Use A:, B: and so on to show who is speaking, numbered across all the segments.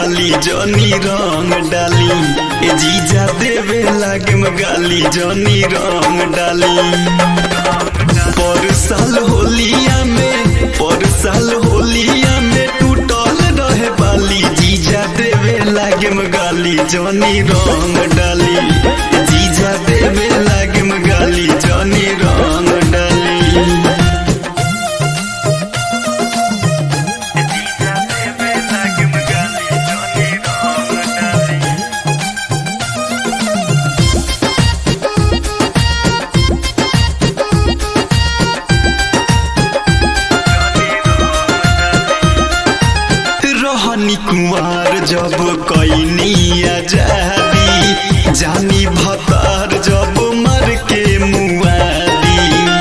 A: गाली जनी रंग डाली ए जीजा देवे लागे में गाली जनी रंग डाली पर साल होलिया में पर साल होलिया में टूटल रहे बाली जीजा देवे लागे में गाली जनी रंग डाली ए जीजा देवे लागे में गाली जनी रंग डाली रहनी कुमार जब कैनी आजादी जानी भतार जब मर के मुआदी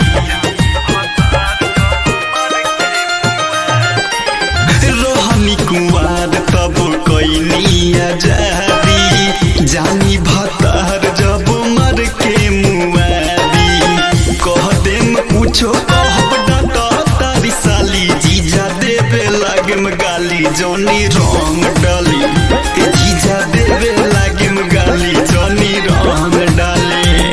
A: रहनी कुमार तब कैनी आजादी जानी भतार जब मर के मुआदी कह देम कुछो कहब डाटा तारी साली जीजा देवे लागे में गाली जनी रंग डाली ए जीजा देवे लागे में गाली जनी रंग डाली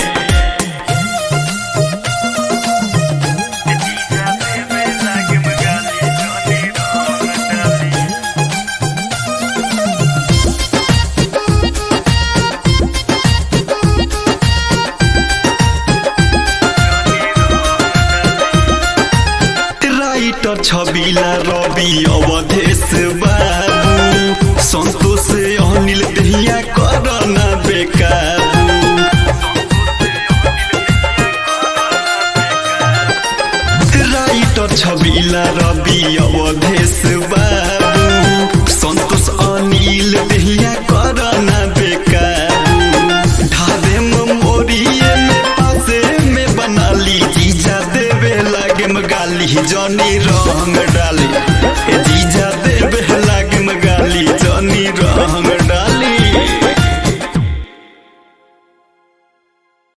A: राइटर छबिला रवि अवधेश बाबू संतोष अनिल दहिया करना बेकाबू राइटर छबिला रवि अवधेश बाबू संतोष अनिल दहिया